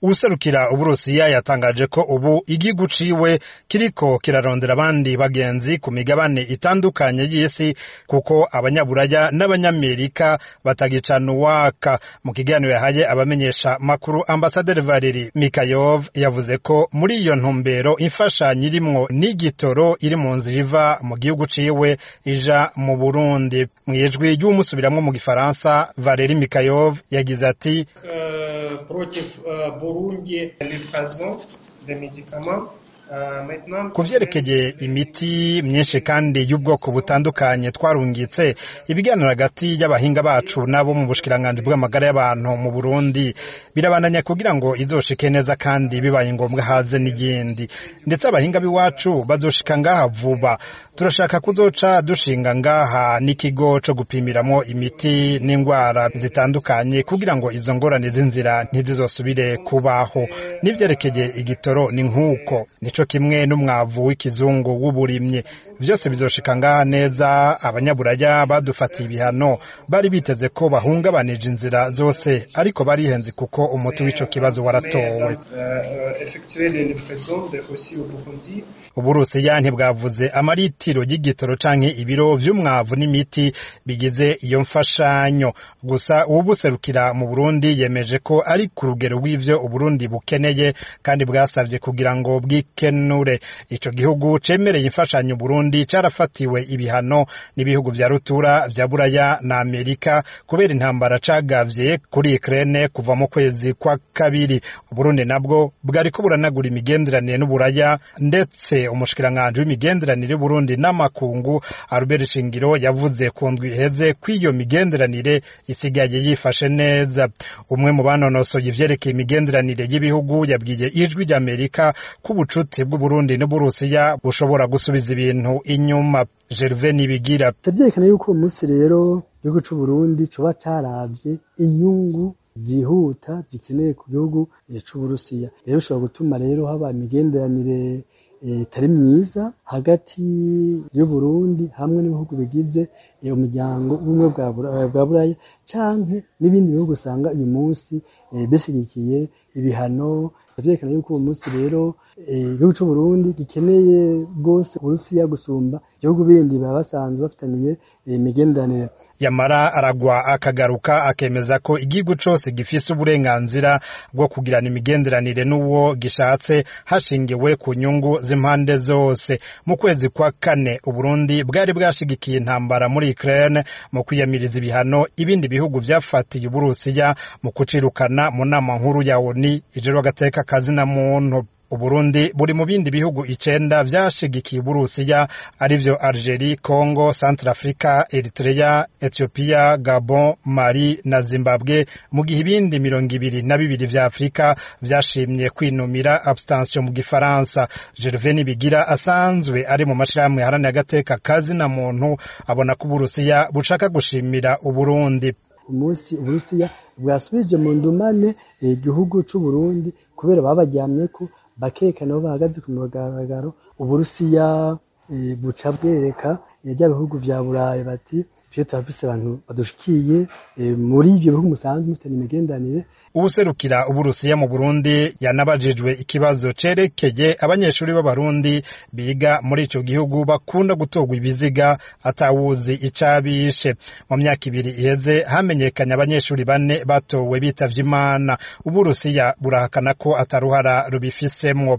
uwuserukira uburusiya yatangaje ko ubu igihugu ciwe kiriko kirarondera abandi bagenzi ku migabane itandukanye y'isi kuko abanyaburaya n'abanyamerika batagicana uwaka mu kiganiro yahaye abamenyesha makuru ambasaderi valeri mikayov yavuze ko muri iyo ntumbero imfashanyo irimwo n'igitoro iri mu nzira iva mu gihugu ciwe ija mu burundi mw'ijwi ry'umusubiramwo mu gifaransa valeri mikayov yagize ati против Бурунди livraison de médicaments ku vyerekeye imiti myinshi kandi y'ubwoko butandukanye twarungitse ibiganiro hagati y'abahinga bacu n'abo mu bushikiranganji bw'amagara y'abantu mu burundi birabandanya kugira ngo izoshike neza kandi bibaye ngombwa haze n'iyindi ndetse abahinga b'iwacu bazoshika ngaha vuba turashaka kuzoca dushinga ngaha n'ikigo co gupimiramwo imiti n'ingwara zitandukanye kugira ngo izo ngorane z'inzira ntizizosubire kubaho n'ivyerekeye igitoro ni nk'uko nico kimwe n'umwavu w'ikizungu w'uburimyi vyose bizoshika ngaha neza abanyaburaya badufatiye ibihano bari biteze ko bahungabanije inzira zose ariko barihenze kuko umuti w'ico kibazo waratowe uburusiya ntibwavuze amaritiro y'igitoro canke ibiro vy'umwavu n'imiti bigize iyo mfashanyo gusa uwubuserukira mu burundi yemeje ko ari ku rugero rw'ivyo uburundi bukeneye kandi bwasavye kugira ngo bwikenure ico gihugu cemereye imfashanyo burundi carafatiwe ibihano n'ibihugu vya rutura vya buraya na amerika kubera intambara cagavye kuri ukraine kuva mu kwezi kwa kabiri uburundi nabwo bwariko buranagura imigenderanire n'uburaya ndetse umushikiranganji w'imigenderanire y'uburundi n'amakungu albert shingiro yavuze ku ndwi iheze ko iyo migenderanire isigaye yifashe neza umwe mu banonosoye ivyerekeye imigenderanire y'ibihugu yabwiye ijwi ry'amerika ko ubucuti bw'uburundi n'uburusiya bushobora gusubiza ibintu inyuma gerve nibigira vyerekana yuko uwo munsi rero igihugu c'uburundi coba caravye inyungu zihuta zikeneye ku gihugu c'uburusiya rero bishobora gutuma rero haba imigenderanire itari myiza hagati y'uburundi hamwe n'ibihugu bigize umuryango ubumwe bwa buraya canke n'ibindi bihugu usanga uyu munsi bishigikiye ibihano vyerekana yuko uwo munsi rero igihugu c'uburundi gikeneye rwose uburusiya gusumba ibihugu bindi baba basanzwe bafitaniye imigenderanire yamara aragwa akagaruka akemeza ko igihugu cose gifise uburenganzira bwo kugirana imigenderanire n'uwo gishatse hashingiwe ku nyungu z'impande zose mu kwezi kwa kane uburundi bwari bwashigikiye intambara muri ukraine mu kwiyamiriza ibihano ibindi bihugu vyafatiye uburusiya mu kucirukana mu nama nkuru ya oni ijoro agateka kazina muntu uburundi buri mu bindi bihugu icenda vyashigikiye uburusiya arivyo algerie congo centrafrica eritrea ethiopia gabon mali na zimbabwe mu gihe ibindi mirongo ibiri na bibiri vya afurika vyashimye kwinumira abstention mu gifaransa gervais bigira asanzwe ari mu mashirahamwe yaharaniye agateka kazina muntu abona ko uburusiya bushaka gushimira uburundi umunsi uburusiya bwasubije mu ndumane igihugu c'uburundi kubera babaryamyeko bakerekana aho bahagaze ku mugaragaro uburusiya buca bwereka bya bihugu vya burayi bati twe turafise abantu badushikiye muri ivyo bihugu musanzwe mufitanye imigenderanire uwuserukira uburusiya mu burundi yanabajijwe ikibazo cerekeye abanyeshuri b'abarundi biga muri ico gihugu bakunda gutorwa ibiziga atawuzi icabishe mu myaka ibiri iheze hamenyekanye abanyeshuri bane batowe bitavye imana uburusiya burahakana ko ataruhara rubifisemwo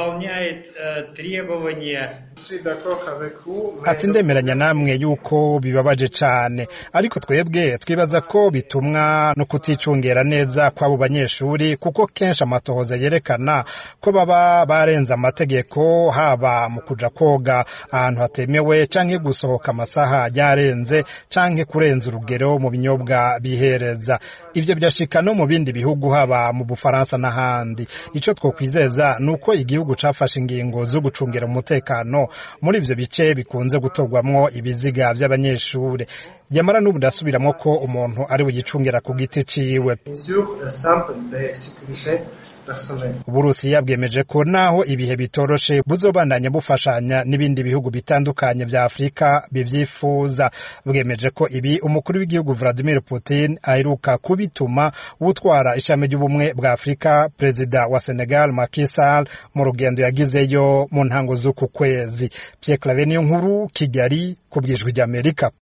ati ndemeranya namwe yuko bibabaje cane ariko twebwe twibaza ko bitumwa no kuticungera neza kw'abo banyeshuri kuko kenshi amatohoza yerekana ko baba barenze amategeko haba mu kuja koga ahantu hatemewe canke gusohoka amasaha yarenze canke kurenza urugero mu binyobwa bihereza ivyo birashika no mu bindi bihugu haba mu bufaransa n'ahandi ico twokwizeza ni uko igihugu cafashe ingingo zo gucungira umutekano muri ivyo bice bikunze gutorwamwo ibiziga vy'abanyeshure yamara n'ubu ndasubiramwo ko umuntu ari bugicungira ku giti ciwe personnel. uburusiya bwemeje ko naho ibihe bitoroshe buzobandanya bufashanya n'ibindi bihugu bitandukanye vya afurika bivyifuza bwemeje ko ibi umukuru w'igihugu vladimir putin aheruka kubituma utwara ishami ry'ubumwe bwa afurika perezida wa senegal Macky Sall mu rugendo yagizeyo mu ntango z'uku kwezi pierre claver niyo nkuru kigali ku bwijwi ry'amerika